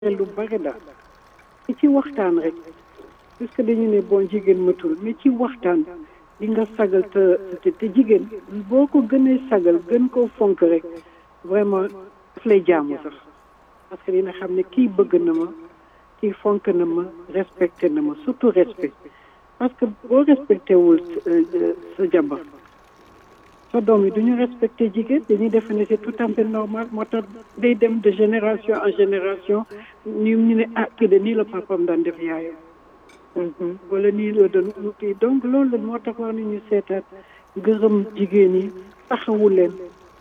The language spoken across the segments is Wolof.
lu bari daal te ci waxtaan rek parce que dañu ne bon jigéen matul mais ci waxtaan di nga sagal te te jigéen boo ko gënee sagal gën koo fonk rek vraiment daf lay jaamu sax parce que dina xam ne kii bëgg na ma kii fonk na ma respecté na ma surtout respect parce que boo respecté wul sa jabar sa doom yi du ñu respecté jigéen dañuy defe ne c'est tout à fait normal moo tax day dem de génération en génération ñu ñu ne ah kii de nii la papam daan def yaayam wala nii la doon kii donc loolu la moo tax war nañu seetaat gërëm jigéen yi taxawu leen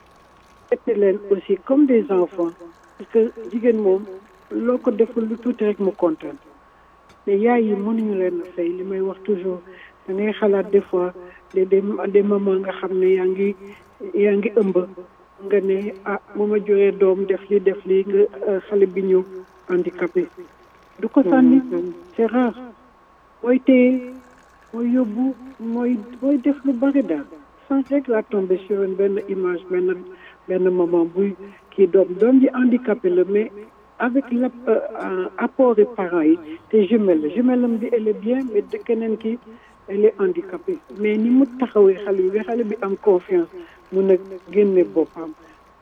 fette leen aussi comme des enfants parce que jigéen moom loo ko deful lu tuuti rek mu kontaan mais yaay yi mënuñu leen a fay li may wax toujours da ngay xalaat des fois des des des mamans nga xam ne yaa ngi yaa ngi ëmb nga ne ah bu ma juree doom def li def li nga xale bi ñëw handicapé du ko sànni c'est rare mooy téye mooy yóbbu mooy mooy def lu bari daal sans rek la tombé sur une benn image benn benn maman buy kii doom doom ji handicapé la mais avec l' apport des parents yi te jumelle la jumelle am bi elle est bien mais de keneen ki elle est handicapée mais ni mu taxawee xale bi xale bi am confiance mun a génne boppam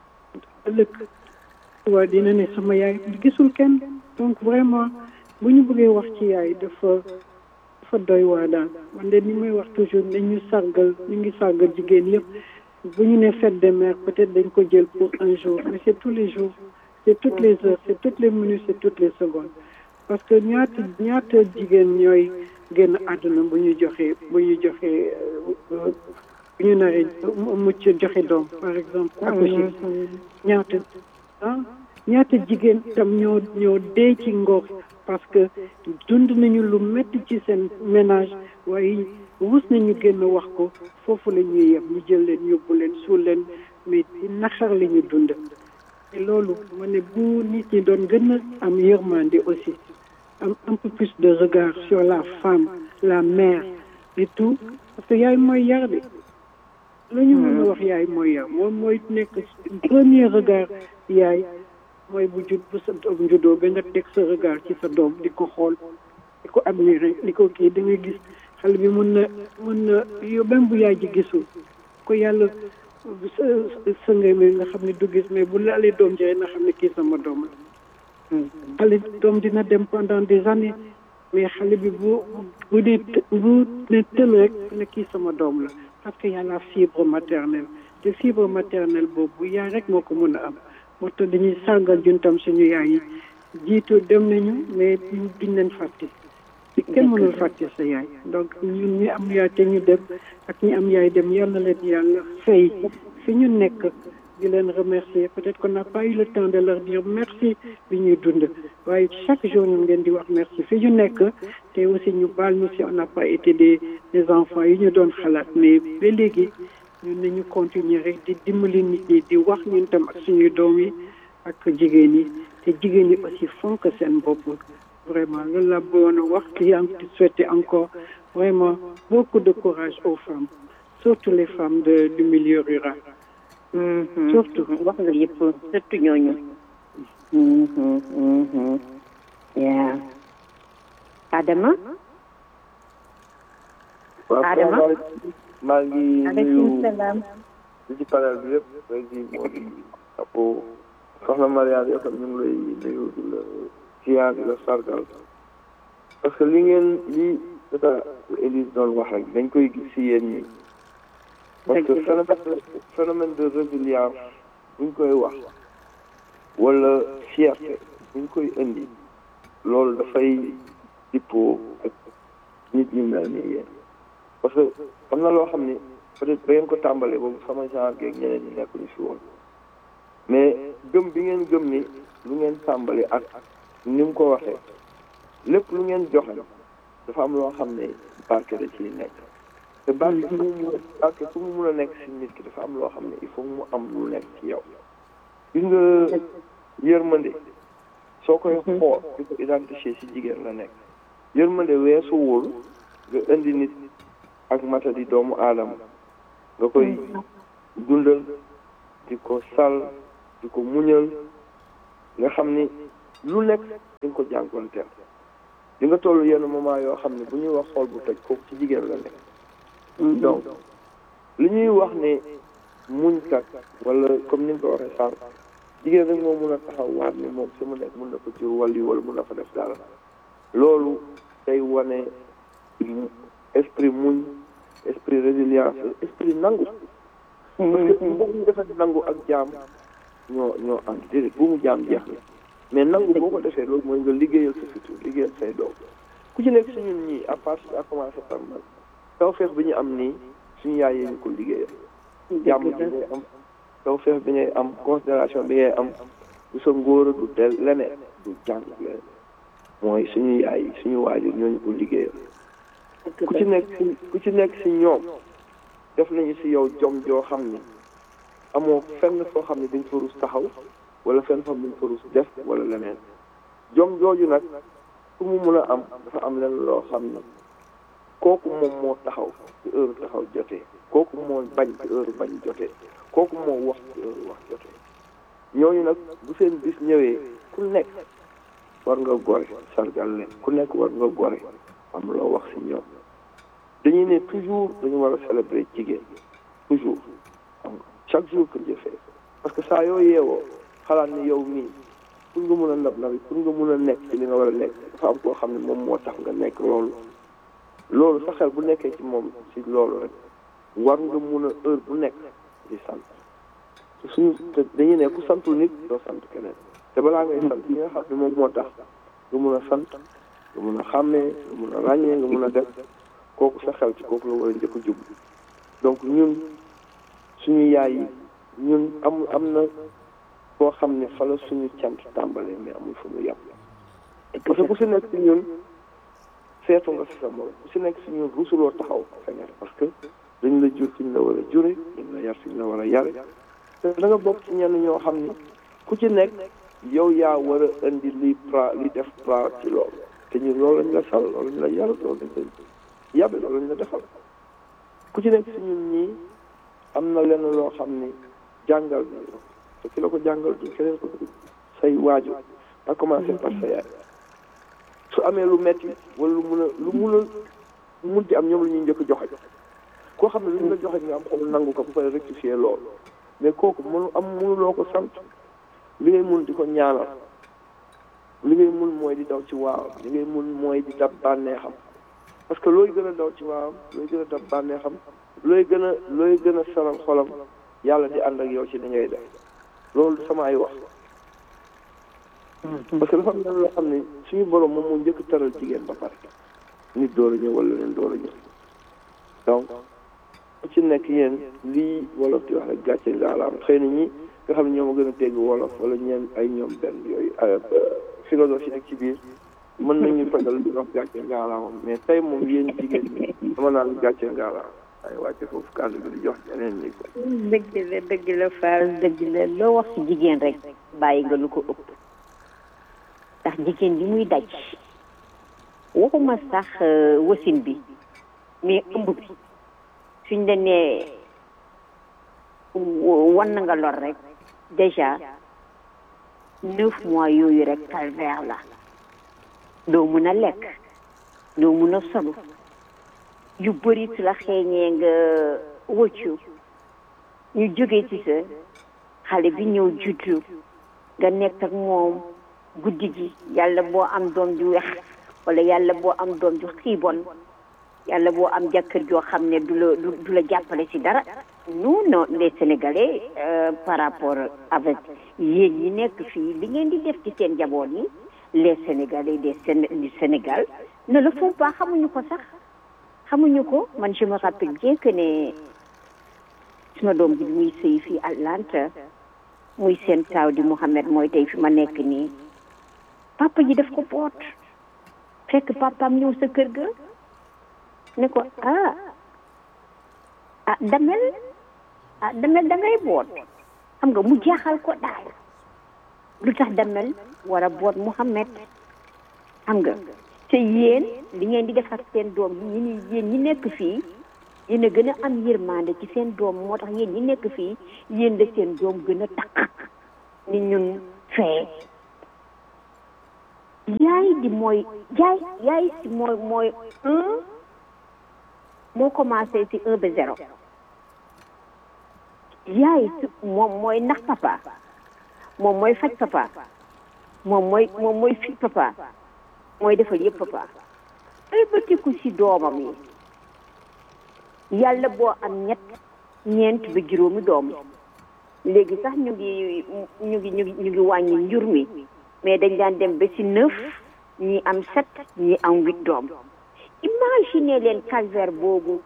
ëllëg waa dina ne sama yaay gisul kenn donc vraiment bu ñu bëggee wax ci yaay dafa dafa doy waa daal man de ni may wax toujours ne ñu sargal ñu ngi sargal jigéen yëpp bu ñu ne fête des mères peut-être dañ ko jël pour un jour mais c'est tous les jours c'est toutes les heures c'est toutes les minutes c'est toutes les secondes parce que ñaata ñaata jigéen ñooy génn àdduna bu ñu joxee bu ñu joxee bu ñu naree mucc joxe doom par exemple accoucher ñaata ah ñaata jigéen tam ñoo ñoo dee ci ngor parce que dund nañu lu métti ci seen ménage waaye wus nañu génn wax ko foofu la ñuy yem ñu jël leen yóbbu leen suul leen mais ci naxar la ñu dund te loolu ma ne bu nit ñi doon gën a am yërmande aussi am un peu plus de regard sur la femme la mère et tout parce que yaay mooy yar de la ñu mën a wax yaay mooy yar moom mooy nekk premier regard yaay mooy bu jud bu sa doom juddoo ba nga teg sa regard ci sa doom di ko xool di ko admirer di ko kii da nga gis xale bi mën na mën na yow même bu yaay ji gisul ko yàlla sëngay mi nga xam ne du gis mais bu laalee doom ji nga xam ne kii sama doom la xale doom dina dem pendant des années mais xale bi bu bu ne bu ne tël rek ne kii sama doom la parce que y a la fibre maternelle te fibre maternelle boobu yaay rek moo ko mën a am moo tax dañuy sàngal juntam suñu yaay yi jiitu dem nañu mais duñ leen fàtte kenn mënul fàtte sa yaay donc ñun ñi am yaay te ñu dem ak ñi am yaay dem yal na leen yàlla fay fi ñu nekk di leen remercier peut-être qu'on n'a pas eu le temps de leur dire merci bi ñuy dund waaye chaque jour ñu ngeen di wax merci fi ñu nekk te aussi ñu baal ñu si on n'a pas été des des enfants yi ñu doon xalaat mais ba léegi ñun nañu continuer rek di dimbali nit ñi di wax ñun tam ak suñuy doom yi ak jigéen yi te jigéen yi aussi fonk seen bopp vraiment loolu la bëggoon a wax di souhaiter encore vraiment beaucoup de courage aux femmes surtout les femmes de du milieu rural. surtout wax nga yëpp surtout ñooñu. yaa Adama. Adama maa ngi aleykum salaam. di ci panel bi yëpp rek di moo di apo soxna Mariane yow tam ñu ngi lay nuyu di la ziar di la sargal parce que li ngeen li data Élise doon wax rek dañ koy gis si yéen ñi parce que phénomène phénomène de résilience buñ koy wax wala fierté buñ koy indi loolu dafay dippoo ak nit ñu mel ni yéen parce que am na loo xam ni peut-être ba ngeen ko tàmbalee boobu sama genre geeg ñeneen ñi nekk ñu fi woon mais gëm bi ngeen gëm ni lu ngeen tàmbali ak ni mu ko waxee lépp lu ngeen joxe dafa am loo xam ne barke da ciy nekk te barke fu mu mun a barke fu mu mun a nekk si nit ki dafa am loo xam ne il faut mu am lu nekk ci yow gis nga yërmande soo koy xool di ko identifier si jigéen la nekk yërmande weesuwul nga indi nit ak mata di doomu aadama nga koy dundal di ko sal di ko muñal nga xam ni lu nekk di nga ko jànkuwanteel di nga toll yenn moment yoo xam ne bu ñuy wax xool bu toj kooku ci jigéen la nekk donc li ñuy wax ne muñkat wala comme ni nga ko waxee sànq jigéen rek moo mun a taxaw waat ni moom fi mu nekk mun na ko jur wàllu wala mun na fa def dara loolu day wane esprit muñ esprit résilience esprit nangu parce que mbokk ñu defee nangu ak jaam ñoo ñoo ànd déedéet bu mu jaam jeex na mais nangu boo ko defee loolu mooy nga liggéeyal sa futur liggéeyal say doom ku ci nekk si ñun ñii à part à commencer par man taw feex bi ñu am nii suñu yaay yi ñu ko liggéeyal jàmm bi ngay am taw feex bi ngay am considération bi ngay am du sa ngóor du del leneen du jàng leneen mooy suñu yaay yi suñu waajur ñooñu ko liggéeyal ku ci nekk si ku ci nekk si ñoom def nañu si yow jom joo xam ni amoo fenn foo xam ne dañ fa rus taxaw wala fenn foo xam ne dañ fa rus def wala leneen jom jooju nag fu mu mun a am dafa am leen loo xam ne kooku moom moo taxaw ci heure taxaw jotee kooku moo bañ ci heure bañ jotee kooku moo wax ci heure wax jotee ñooñu nag bu seen bis ñëwee ku nekk war nga gore sargal leen ku nekk war nga gore am loo wax si ñoom dañuy ne toujours dañu war a célébrer jigéen toujours xam nga chaque jour que jëfee parce que saa yoo yeewoo xalaat ni yow mii pour nga mun a ndab nabi pour nga mun a nekk ci li nga war a nekk dafa am koo xam ne moom moo tax nga nekk loolu loolu sa xel bu nekkee ci moom ci loolu rek war nga mun a heure bu nekk di sant te suñu te dañuy ne ku santul nit doo sant keneen te balaa ngay sant ki nga xam ne moom moo tax nga mun a sant nga mun a xàmmee nga mun a ràññee nga mun a def kooku sa xel ci kooku la war a njëkk a jub donc ñun suñu yaay yi ñun am am na foo xam ne fa la suñu cant tàmbalee mais amul fu mu yàpp parce que ku si nekk si ñun seetu nga si sa morom ku si nekk si ñun rusuloo taxaw feneen parce que dañ la jur fi ñu la war a jure dañ la yar fi ñu la war a yare te da nga bokk ci ñenn ñoo xam ni ku ci nekk yow yaa war a indi li pra li def pra ci loolu te ñun loolu lañ la sal loolu lañ la yar loolu lañ la yàbbe loolu lañ la defal ku ci nekk si ñun ñii am na lenn loo xam ni jàngal na la te ki la ko jàngal du keneen ko say waajur a commencé par sa yaay su amee lu metti wala lu mun a lu mun a mun ci am ñoom la ñuy njëkk joxe koo xam ne lu ñu la joxe nga am xol nangu ko bu koy rectifier loolu mais kooku mënu am mënuloo ko sant li ngay mun di ko ñaanal li ngay mun mooy di daw ci waawam li ngay mun mooy di dab bànneexam parce que looy gën a daw ci waawam looy gën a dab bànneexam looy gën a looy gën a saral xolam yàlla di ànd ak yow ci li ngay def loolu sama ay wax parce que dafa am loo xam ne suñu borom moom moo njëkk taral jigéen ba pare nit door a ñëw wala leen door a ñëw donc ku ci nekk yéen lii wolof di wax rek gàcce ngaalaam xëy na ñi nga xam ne ñoo ma gën a dégg wolof wala ñeen ay ñoom benn yooyu philosophie nekk ci biir mën nañu fajal di wax gàcce ngaalaam mais tey moom yéen jigéen ñi dama naan gàcce ngaalaam ay wàcce foofu kàddu bi di jox ñeneen ñi ko dëgg la dëgg la Fall dëgg la loo wax ci jigéen rek bàyyi nga lu ko ëpp ndax jigéen li muy daj waxuma sax wasin bi mais ëmb bi suñ la nee wan na nga lor rek déjà neuf mois yooyu rek calvaire la doo mun a lekk doo mun a solu yu bëri su la xeeñee nga wëccu ñu jógee ci sa xale bi ñëw juddu nga nekk ak moom guddi gi yàlla boo am doom ju wex wala yàlla boo am doom ju xiibon yàlla boo am jàkkër joo xam ne du la du la jàppale ci dara nous non les sénégalais par rapport avec yéen ñi nekk fii li ngeen di def ci seen njaboot yi les sénégalais des du Sénégal ne le font pas xamuñu ko sax xamuñu ko man je me rappelle bien que ne suma doom bi muy sëy fii Atlanta muy seen taaw di Mouhamed mooy tey fi ma nekk nii papa ji daf ko boot fekk papaam ñëw sa kër ga ne ko ah ah damel ah damel da ngay boot xam nga mu jaaxal ko daal lu tax damel war a boot Mouhamed xam nga te yéen li ngeen di defar seen doom yi ñi yéen ñi nekk fii yéen a gën a am yërmande ci seen doom moo tax yéen ñi nekk fii yéen la seen doom gën a takk ni ñun fee yaay di mooy yaay yaay si mooy mooy un moo commencé si un ba zéro yaay si moom mooy nax papa moom mooy faj papa moom mooy moom mooy fi papa mooy defal yëpp papa ay bëtiku si doomam yi yàlla boo am ñett ñeent ba juróomi doom léegi sax ñu ngi ñu ngi ñu ngi ñu ngi wàññi njur mi mais dañ daan dem ba si neuf ñi am sept ñi am huit doom imagine leen calvaire boobu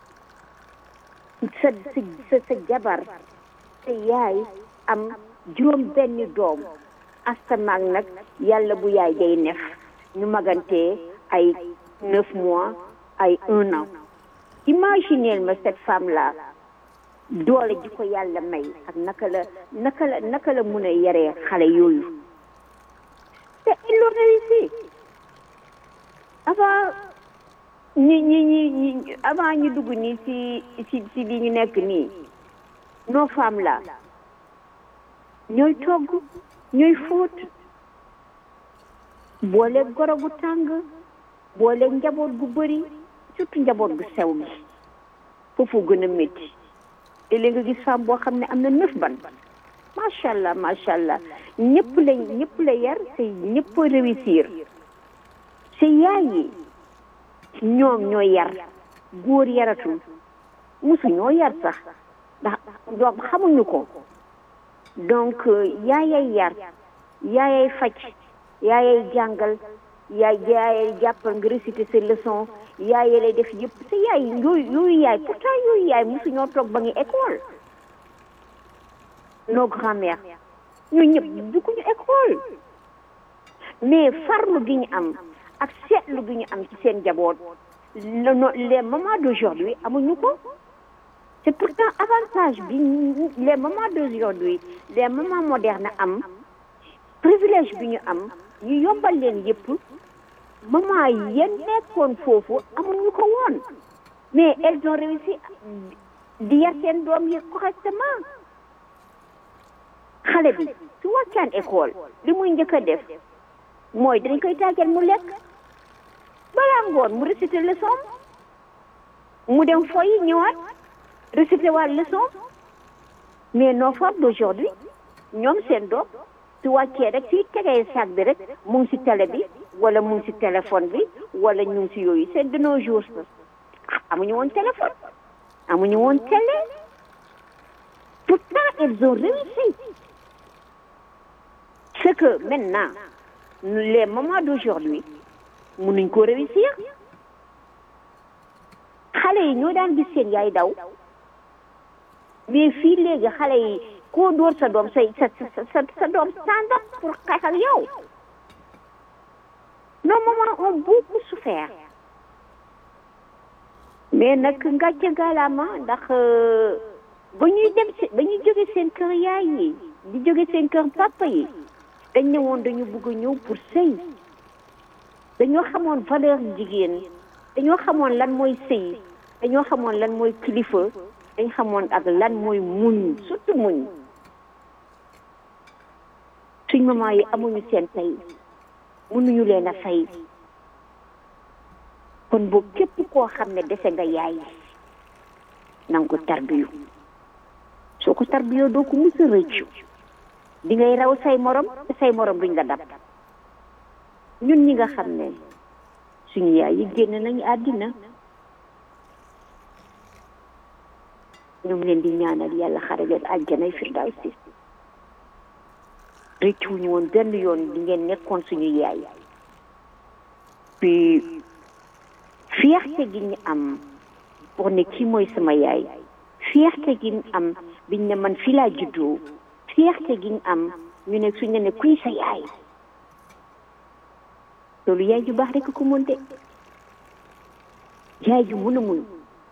sa sa sa jabar sa yaay am juróom benn doom astamaak nag yàlla bu yaay day nef ñu magantee ay neuf mois ay un an imaginez ma cette femme là doole ji ko yàlla may ak naka la naka la naka la mun a yaree xale yooyu te il l'a réussi avant ñi ñi ñi ñi avant ñu dugg nii ci ci ci li ñu nekk nii nos femmes là ñooy togg ñooy fóot boole goro gu tàng boole njaboot gu bëri surtout njaboot gu sew gi foofu gën a métti te léegi nga gis femme boo xam ne am na neuf ban macha allah macha allah ñëpp la ñëpp la yar te ñëpp a réussir te yaay yi ñoom ñoo yar góor yaratul musu ñoo yar sax ndax doom xamuñu ko donc yaayay yar yaayay faj yaayay jàngal yaay yaayay jàppal nga réciter ses leçons yaay lay def yëpp te yaay yooyu yooyu yaay pourtant yooyu yaay mosu ñoo toog ba ngi école nos grand-mères ñu ñëpp dugguñu école mais farlu gi ñu am ak seetlu gi ñu am ci seen jaboot les mamans d'aujourd'hui amuñu ko c'est pourtant avantage bi les mamans d'aujourd'hui les mamans modernes am privilège bi ñu am ñu yombal leen yëpp maman yéen nekkoon foofu amuñu ko woon mais elles ont réussi di yar seen doom yi correctement xale bi su wàccaan école li muy njëkk a def mooy dañ koy tàggal mu lekk balaa ngoon mu réciter leçon mu dem foyi ñëwaat réciter waat leçon mais nos femmes d'aujourd'hui ñoom seen doom su wàccee rek si tegee sac bi rek mu ngi si télé bi wala mu ngi si téléphone bi wala ñu ngi si yooyu c'est de nos jours amuñu woon téléphone amuñu woon télé pourtant elles ont réussi c'est que maintenant les mamans d'aujourd'hui mënuñ ko réussir xale yi ñoo daan gis seen yaay daw mais fii léegi xale yi koo dóor sa doom say sa sa sa doom stand up pour xeex ak yow nos mamans ont beaucoup souffert mais nag ngàcce galaama ndax ba ñuy dem si ba ñuy jóge seen kër yaay yi di jóge seen kër papa yi dañ ne woon dañu bëgg a ñëw pour sëy dañoo xamoon valeur jigéen dañoo xamoon lan mooy sëy dañoo xamoon lan mooy kilifa dañ xamoon ak lan mooy muñ surtout muñ suñ maman yi amuñu seen tey mënuñu leen a fay kon boobu képp koo xam ne dese nga yaay na nga ko tarbiyu soo ko tarbiyoo doo ko mus a rëccu di ngay raw say morom te say morom duñ la dab ñun ñi nga xam ne suñu yaay yi génn nañu àddina ñu ngi leen di ñaanal yàlla xare leen àjjanay firdawsi rëccuwuñu woon benn yoon di ngeen nekkoon suñu yaay puis fierté gi ñu am pour ne kii mooy sama yaay fierté gi ñu am biñ ne man fii laa juddoo fierté gi ñu am ñu ne suñ ne ne kuy sa yaay loolu yaay ju baax rek ko mën de yaay ju mën a muñ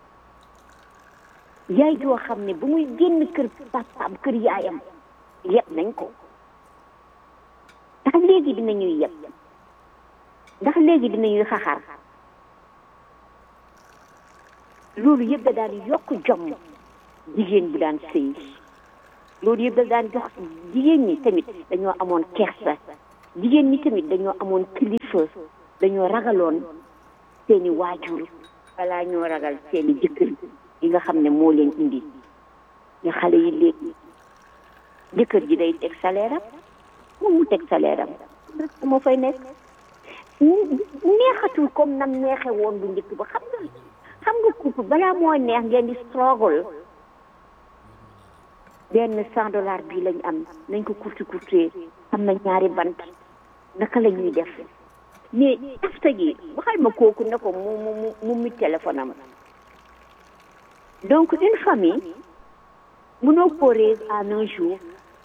yaay joo xam ne ba muy génn kër papaam kër yaayam yeb nañ ko ndax léegi dinañuy yeb ndax léegi dinañuy xaxar loolu yëpp da daan yokk jom jigéen bi daan sëy loolu yëpp da daan jox jigéen ñi tamit dañoo amoon kersa jigéen ñi tamit dañoo amoon kilifa dañoo ragaloon seeni waajur balaa ñoo ragal seeni jëkkër yi nga xam ne moo leen indi ñu xale yi léegi jëkkër ji day teg salaire am moom mu teg salaire am rek moo fay nekk neexatul comme nam neexe woon bu njëkk ba xam nga xam nga couple balaa moo neex ngeen di struggle benn cent dollars bii lañ am nañ ko kurti kurtee am na ñaari bant naka la ñuy def mais afta gi waxal ma kooku ne ko mu mu mu mu téléphone am donc une famille mënoo ko raise en un jour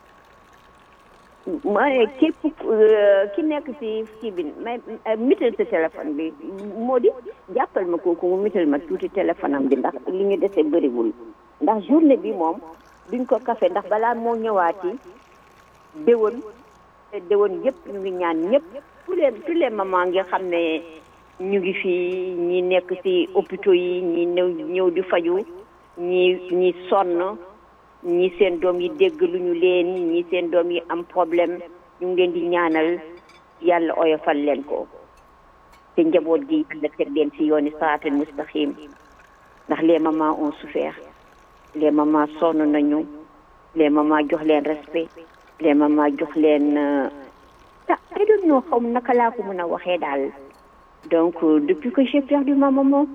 ma ne képp ki nekk ci kii bi may mital sa téléphone bi moo di jàppal ma kooku mu mital ma tuuti téléphone am bi ndax li ñu dese bëriwul ndax journée bi moom duñ ko kafe ndax balaa moo ñëwaati déwén déwén yëpp ñu ngi ñaan ñëpp tous les tous les mamans nga xam ne ñu ngi fii ñi nekk ci hôpitaux yi ñi ñëw ñëw di faju ñi ñi sonn ñi seen doom yi dégg lu ñu leen ñi seen doom yi am problème ñu ngi leen di ñaanal yàlla oyofal leen ko te njaboot gi yàlla teg leen ci yooni siraatal mustaqim ndax les mamans ont souffert les mamans sonn nañu les mamans jox leen respect les mamans jox leen ah I don't know xaw naka laa ko mën a waxee daal donc depuis que j'ai perdu ma maman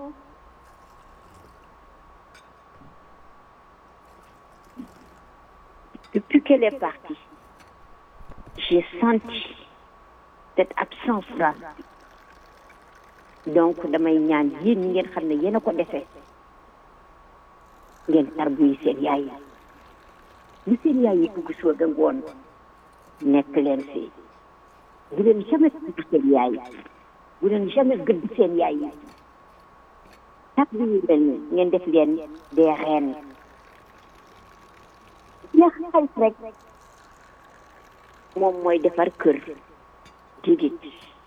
depuis qu'elle est partie j'ai senti cette absence-là donc damay ñaan yéen ñi ngeen xam ne yéen a ko defee ngeen tarbu yi seen yaay yi lu seen yaay yi dugg soo ga ngoon nekk leen si bu leen jamais tudd seen yaay yi bu leen jamais gëdd seen yaay yi tarbu yi mel ni ngeen def leen des reines ya xarit rek moom mooy defar kër digit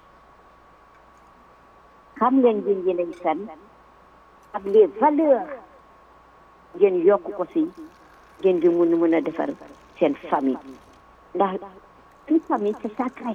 xam ngeen ngeen yéenay kan ak les valeurs ngeen yokk ko si ngeen di mun mën a defar seen famille ndax une famille c'est sacré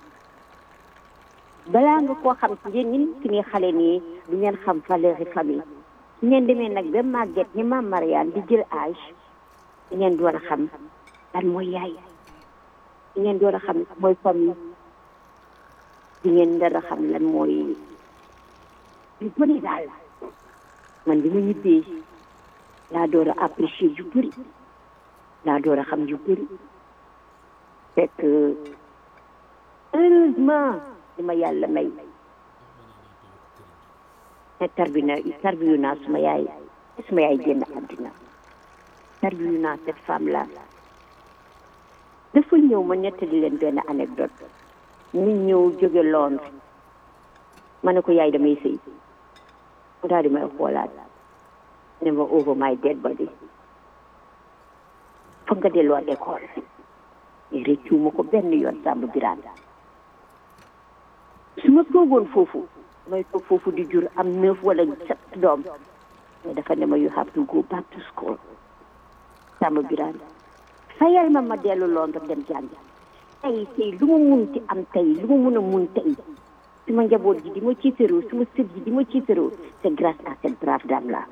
balaa nga koo xam si yéen ñi ki ni xale nii du ngeen xam valeur yi famille su ngeen demee nag ba màgget ni maam Mariane di jël âge di ngeen door a xam lan mooy yaay di ngeen door a xam mooy famille di ngeen door a xam lan mooy lu bëri daal man bi ma ñibbee laa door a apprécier yu bëri laa door a xam yu bëri fekk heureusement li ma yàlla may te tarbina tarbiyu naa suma yaay suma yaay génn àddina tarbiyu naa cette femme là dafa ñëw ma nettali leen benn anecdote mu ñëw jóge Londres ma ne ko yaay damay sëy mu daal di may xoolaat ne ma over my dead body foog nga delluwaat école réccu ma ko benn yoon sàmb biraan su ma toogoon foofu may toog foofu di jur am neuf wala sept doom mais dafa ne ma you have to go back to school sàmb biraan fayal ma ma dellu Londres dem jàngi tey tey lu ma mun ci am tey lu ma mun a mun tey su ma njaboot ji di ma ciitaroo su ma sët ji di ma ciitaroo c'est grâce à cette brave dame là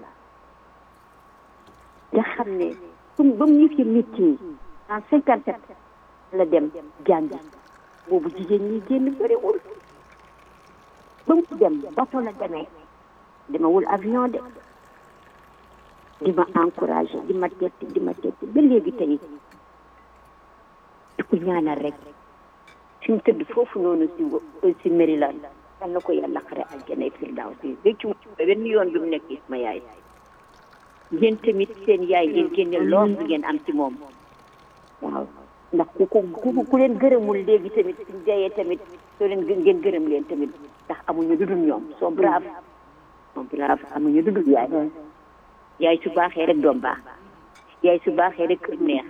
nga xam ne comme ba mu yëf yi métier en cinquante sept la dem jàngi boobu jigéen ñi génn bëriwul ba mu dem bato la demee demewul avion de di ma encouragé di ma tetti di ma tetti ba léegi tey di ko ñaanal rek fi mu tëdd foofu noonu si si Maryland yal na ko yàlla xare aljana firdaws si réccu benn yoon bi mu nekk sama yaay ngeen tamit seen yaay ngeen génne lool bi ngeen am ci moom waaw ndax ku ko ku ku leen gërëmul léegi tamit suñ dayee tamit soo leen ngeen gërëm leen tamit ndax amuñu dudul ñoom soo brave soo brave amuñu dudul yaay yaay su baaxee rek doom baax yaay su baaxee rek kër neex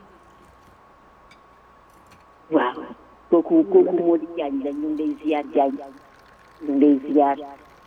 waaw kooku kooku moo di jaañ la ñu ngi lay ziyaar jaañ ñu ngi lay ziyaar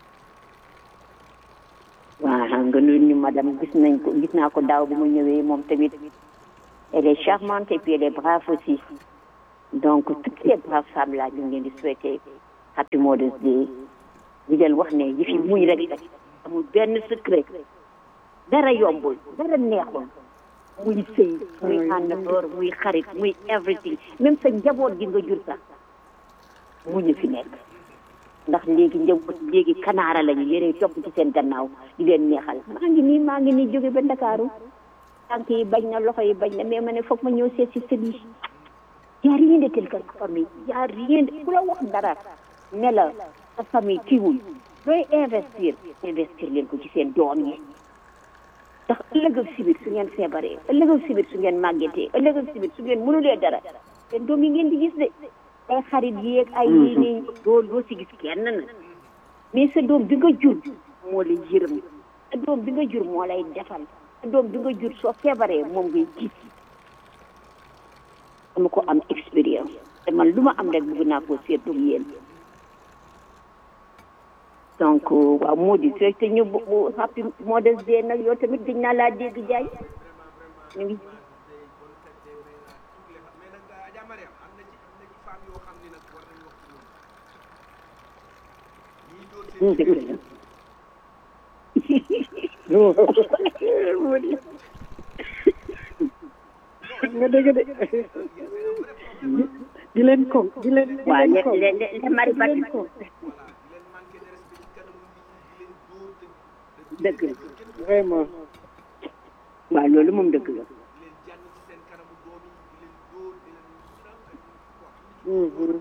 waaw nga nuyu ñu madame gis nañ ko gis naa ko daaw bi mu ñëwee moom tamit elle est charmante et puis elle est brave aussi donc toutes ces braves femmes là ñu ngi leen di souhaiter happy Mother's Day di leen wax ne yi fi muñ rek la amul benn secret dara yombul dara neexul muy sëy muy àndandoor muy xarit muy everything même sa njaboot gi nga jur sax muñu fi nekk ndax léegi njaboot léegi kanaara lañu yére topp ci seen gannaaw di leen neexal maa ngi nii maa ngi nii jóge ba Ndakaaru tànk yi bañ na loxo yi bañ na mais ma ne foog ma ñëw seet si sëñ yi y a rien de tel que la famille y a rien de ku la wax dara ne la sa famille kiiwul looy investir investir leen ko ci seen doom yi ndax ëllëg ak sibir su ngeen feebaree ëllëg ak sibir su ngeen màggetee ëllëg ak sibir su ngeen mënulee dara seen doom yi ngeen di gis de ay xarit yeeg ay yii nii doo doo si gis kenn na mais sa doom bi nga jur moo lay yërëm sa doom bi nga jur moo lay defal sa doom bi nga jur soo feebaree moom ngay gis dama ko am expérience te man lu ma am rek bëgg naa ko seetlu yéen donc waaw moo di fekk ñu bu bu happy Mother's Day nag yow tamit gëj naa laa dégg jaay ñu ngi dëgg la nga dégg de di leen ko di leen di waaw leen ko le le le mari di leen ko dëgg la vraiment waaw loolu moom dëgg la Mhm.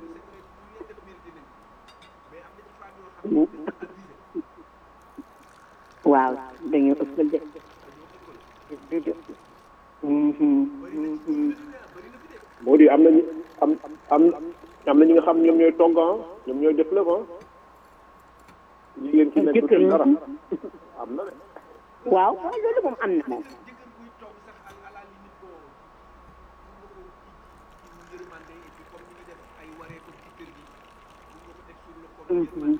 waaw dañoo ëppal de Mhm, mhm. moo di am nañu am am am na ñi nga xam ñoom ñooy togg ah ñoom ñooy def lépp ah jigéen ki nekk Jëkkër ci dara yi. am na de waaw waaw loolu moom am na moom Mhm.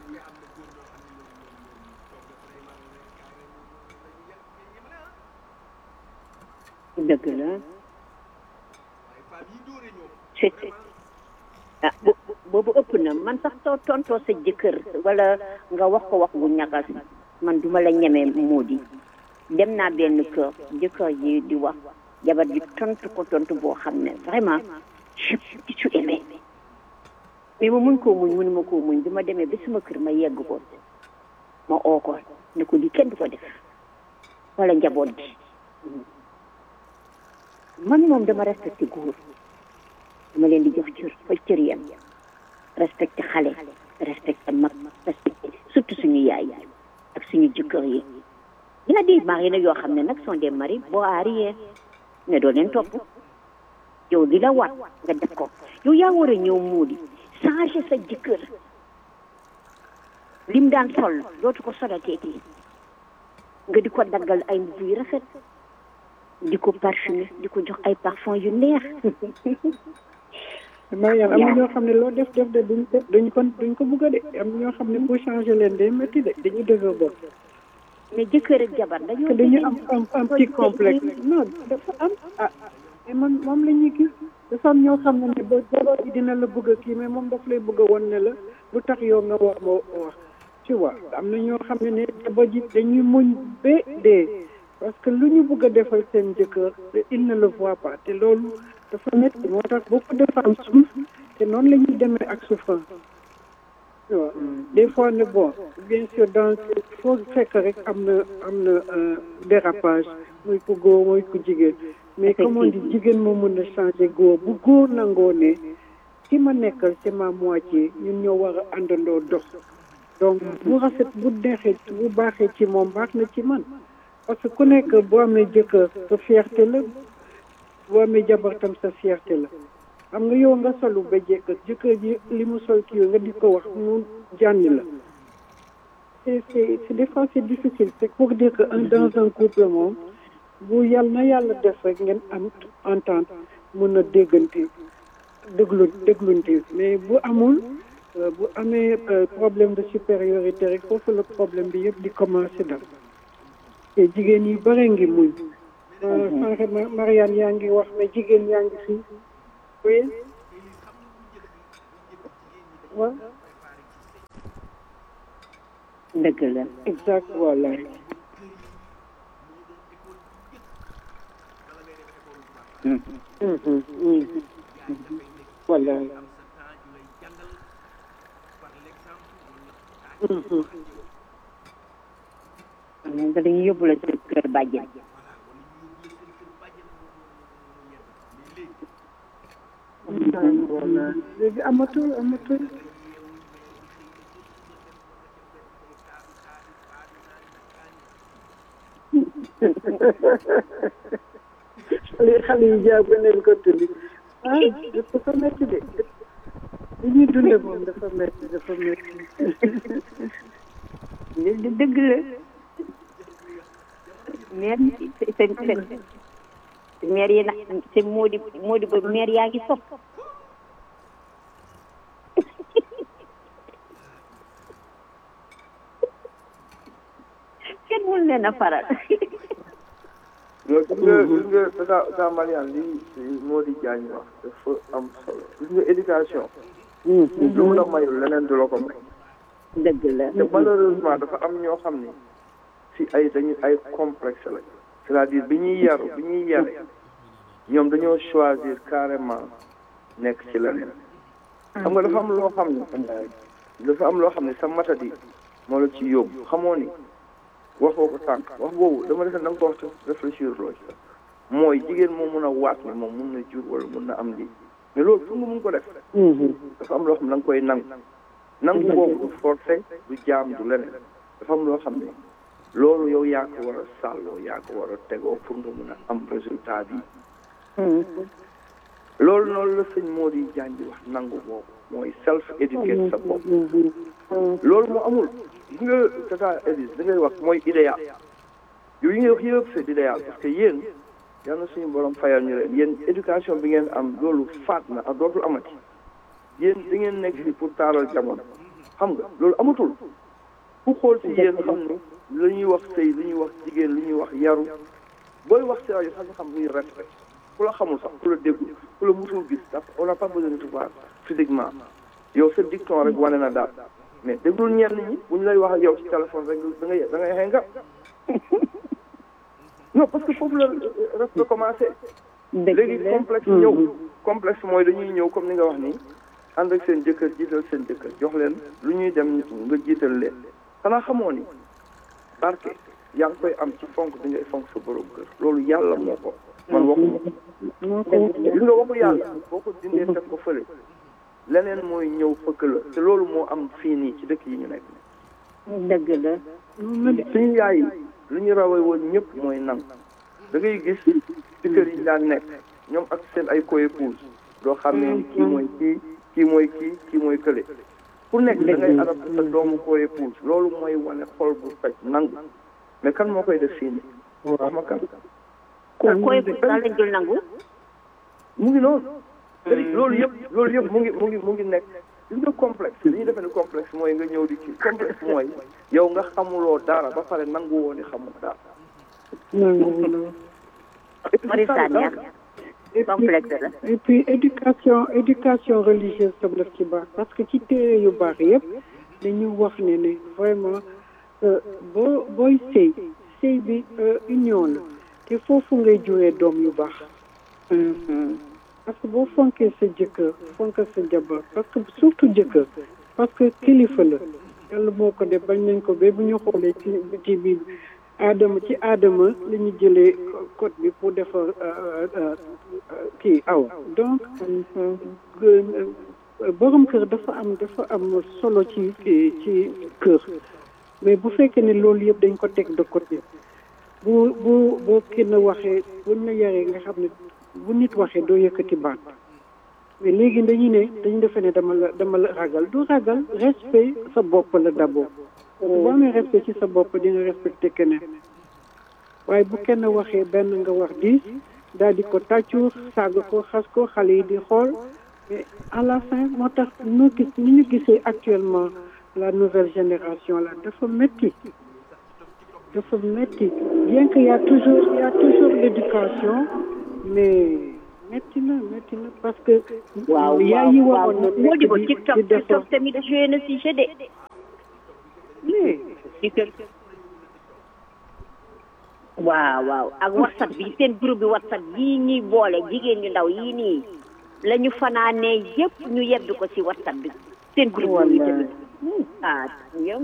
dëgg la c'est ah bo- boobu ëpp na man sax soo tontoo sa jëkkër wala nga wax ko wax bu ñagas man duma la ñemee moo di dem naa benn kër jëkkër ji di wax jabar ji tontu ko tontu boo xam ne vraiment je suis aimé mais ma muñ koo muñ mënuma koo muñ bi ma demee ba suma kër ma yegg ko ma oo ko ne ko di kenn du ko def wala njaboot gi man moom dama respecté góor dama leen di jox cër fa cër yam respecté xale respecté mag respecté surtout suñu yaay yi ak suñu jëkkër yi y a des maris nag yoo xam ne nag sont des maris boo arrière ne doo leen topp yow li la war nga def ko yow yaa war a ñëw muudi changer sa jëkkër lim daan sol dootu ko solateeti nga di ko daggal ay mbubb yu rafet di ko parfumé di ko jox ay parfum yu neex Mariane am na ñoo xam ne loo def def de duñ ko duñ ko duñ ko bugg a de am na ñoo xam ne pour changer leen day métti de dañuy dëgër bopp mais jëkkër ak jabar dañoo que dañu am am am petit complexe non dafa am ah mais man moom la ñuy gis dafa am ñoo xam ne ne ba jabar bi dina la bëgg a kii mais moom daf lay bëgg a won ne la lu tax yow nga wax ma wax tu vois am na ñoo xam ne ne jabar ji dañuy muñ ba dee parce que lu ñu bëgg a defal seen jëkkër te il ne le voit pas te loolu dafa métti moo tax beaucoup de femmes souffrent te noonu la ñuy demee ak souffrance tu vois des fois ne bon bien sûr dans foo fekk rek am na am na dérapage muy ku góor muy ku jigéen mais comme on dit jigéen moo mën a changer góor bu góor nangoo ne ki ma nekkal c'est ma moitié ñun ñoo war a àndandoo dox donc bu rafet bu neexee bu baaxee ci moom baax na ci man parce que ku nekk boo amee jëkkër sa fierté la boo amee jabar tam sa fierté la xam nga yow nga solu ba jekk jëkkër ji li mu sol kii nga di ko wax mu jànni la c'est c'est c'est des fois c'est difficile c'est pour dire que un dans un couple moom bu yàlla na yàlla def rek ngeen am entente mun a déggante déglu déglunte mais bu amul bu amee problème de supériorité rek foofu la problème bi yëpp di commencer dal te jigéen yi bare ngi muñ sànq Mariane yaa ngi wax mais jigéen yaa ngi fii oui waaw dëgg la exact voilà voilà nga dañuy yóbbu la sa kër bàjjen voilà léegi amatul amatul xale xale yi jàpp neen ko tuddi ah dafa métti de li ñuy dunde moom dafa métti dafa métti dëgg la maire yi seen seen maire yi nag seen moo di moo di ba maire yaa ngi sopp kenn mun leen a faral loolu gis nga gis nga tata tata Mariane lii moo di jaañ wax dafa am solo gis nga éducation lu mu la mayul leneen du la ko may dëgg la te malheureusement dafa am ñoo xam ni si ay dañu ay complexe la c'est-à-dire bi ñuy yaru bi ñuy yare ñoom dañoo choisir carrément nekk ci leneen xam nga dafa am loo xam ne dafa am loo xam ne sa matadi moo la ci yóbbu xamoo ni waxoo ko tànk wax boobu dama defe da nga ko wax réfléchir loo ci mooy jigéen moo mun a waat ni moom mun na jur wala mun na am lii mais loolu fu nga mun ko def dafa am loo xam ne da nga koy nangu nangu boobu du forcé du jaam du leneen dafa am loo xam ne loolu yow yaa ko war a sàlloo yaa ko war a tegoo pour nga mun a am résultat bi loolu noonu la sëñ moo di jàngi wax nangu boobu mooy self éducate sa bopp loolu moo amul gis nga tata Elise da ngay wax mooy idéal yow yi ngay wax yëpp c'est idéal parce que yéen yal na suñu borom fayal ñu leen yéen éducation bi ngeen am loolu faat na ak dootul amati yéen da ngeen nekk fii pour taaral jamono xam nga loolu amatul ku xool ci yéen xam ni lu ñuy wax sëy lu ñuy wax jigéen lu ñuy wax yaru booy wax ci rajo sax nga xam luy respect ku la xamul sax ku la déggul ku la musul gis ndax on n'a pas besoin de te voir physiquement yow sa dicton rek wane na daal mais déglul ñenn ñi bu ñu lay wax ak yow ci téléphone rek da ngay da ngay xëy nga non parce que foofu la respect commencé léegi complexe ñëw complexe mooy dañuy ñëw comme ni nga wax nii ànd ak seen jëkkër jiital seen jëkkër jox leen lu ñuy dem nga jiital leen xanaa xamoo ni barke yaa ngi koy am ci fonk bi ngay fonk sa borom kër loolu yàlla moo ko man waxuma li nga waxu yàlla boo ko dindee teg ko fële leneen mooy ñëw fëkk la te loolu moo am fii nii ci dëkk yi ñu nekk dëgg la suñu yaay yi lu ñu rawee woon ñëpp mooy nang da ngay gis ci kër yi daan nekk ñoom ak seen ay co-épouse doo xam ne kii mooy kii kii mooy kii kii mooy kële ku nekk da ngay adapté sa doomu co-épouse loolu mooy wane xol bu faj nangu mais kan moo koy def fii nii wax ma kan koy daal lañ dul nangu mu ngi noonu loolu yëpp loolu yëpp mu ngi mu ngi mu ngi nekk gis nga complexe li ñu defee ne complexe mooy nga ñëw di kii complexe mooy yow nga xamuloo dara ba pare nangu woo ni xamul dara mari sànneex complexe la et puis éducation éducation religieuse tam daf ci baax parce que ci téere yu baax yëpp dañu wax ne ne vraiment boo booy sëy sëy bi union la te foofu ngay juree doom yu baax parce que boo fonkee sa jëkkër fonk sa jabar parce que surtout jëkkër parce que kilifa la yàlla moo ko def bañ nañ ko ba bu ñu xoolee ci ci biir aadama ci aadama la ñu jëlee code bi pour defar kii aw donc borom kër dafa am dafa am solo ci ci kër mais bu fekkee ne loolu yëpp dañ ko teg de côté bu bu boo kenn waxee buñ la yaree nga xam ne bu nit waxee doo yëkkati baat mais léegi dañuy ne dañu defe ne dama la dama la ragal du ragal respect sa bopp la d'abord boo amee respect ci sa bopp di nga respecté keneen waaye bu kenn waxee benn nga wax dix daal di ko tàccu saaga ko xas ko xale yi di xool mais à la fin moo tax ñu gis ni ñu gisee actuellement la nouvelle génération là dafa métti dafa métti bien que y a toujours y a toujours l'éducation mais metti na metti na parce que waaw yaay yi waaw waroon na moo di nekk ko di TikTok di defar TikTok tamit joué na si jeu de mais TikTok waaw waaw ak whatsapp bi seen groupe bi whatsapp yii ñuy boole jigéen ñu ndaw yii nii la ñu fanaanee yëpp ñu yebbi ko si whatsapp bi seen groupe boobu tamit ah yow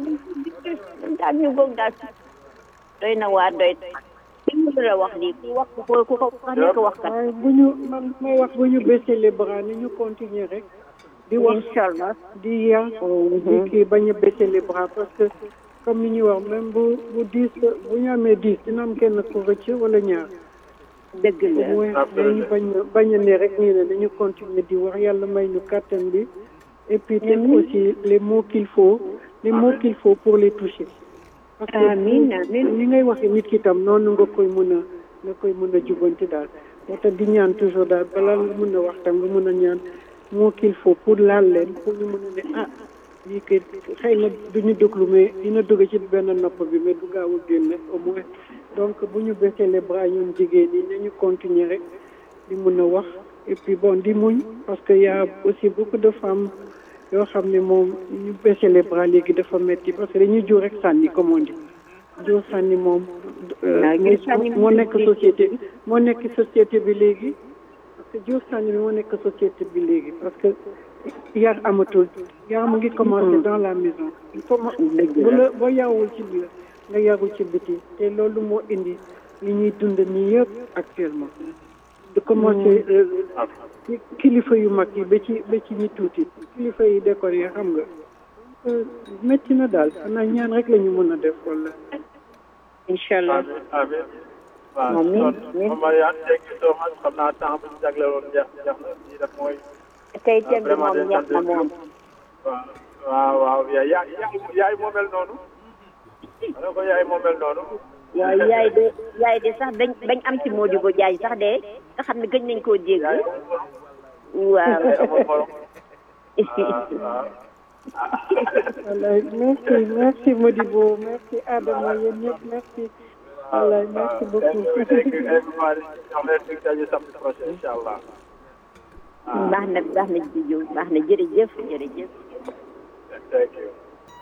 daal ñu goog daal doy na waa doy li mu la wax nii ku wax ko ku ko wax nekk wax kat waaye bu ñu man may wax bu ñu baisser les bras ni ñu continuer rek di wax incha allah di yar di kii bañ a baisser les bras parce que comme ni ñuy wax même bu bu dix bu ñu amee dix dina am kenn ku rëcc wala ñaar dëgg la mooy dañu bañ a bañ a ne rek nii ne dañu continuer di wax yàlla may ñu kàttan bi et puis teg aussi les mots qu'il faut les mots qu'il faut pour les toucher parce que Amiin, amiin. ni ngay waxee nit ki tam noonu nga koy mën a nga koy mën a jubanti daal moo tax di ñaan toujours daal balaa nga mën a wax tam nga mën a ñaan moo qu'il faut pour laal leen pour ñu mën a ne ah lii kay xëy na duñu déglu mais dina dugg ci benn nopp bi mais du gaaw a génne au moins donc bu ñu baisser les bras ñun jigéen ñi nañu continuer rek di mën a wax et puis bon di muñ parce que y a aussi beaucoup de femmes yoo xam ne moom ñu baisser les bras léegi dafa metti parce que dañuy jur rek sànni comme on dit jur sànni moom waaw jur sànni moo nekk société bi moo nekk société bi léegi parce que jur sànni bi moo nekk société bi léegi parce que yar amatul yar mu ngi commencé dans la maison il faut ma bu la boo yarul ci biir nga yarul ci biti te loolu moo indi li ñuy dund nii yëpp actuellement de commencé ci kilifa yu mag yi ba ci ba ci ñi tuuti kilifa yi décor yi xam nga euh, métti na daal xanaa ñaan rek la ñu mën a def wala incha allah amiin waaw Amiin, kon amiin. Mame Mariane thank you so much xam naa temps bu ñu jagle woon jeex jeex na lii def mooy tey thème bi vraiment moom day neex na sant moom waaw waaw waaw yaay yaay yaay moo mel noonu ma ne ko yaay moo mel noonu waaw yaay de yaay de sax bañ bañ am ci Modibo Diagne sax de nga xam ne gëj nañ koo dégg yaay waaw yaay amul morom waaw wallaay merci merci Modibo merci Adama yéen ñëpp merci wallaay merci beaucoup thank you everybody jox leen dig daje samedi prochain incha allah baax na baax na jijo baax na jërëjëf jërëjëf thank you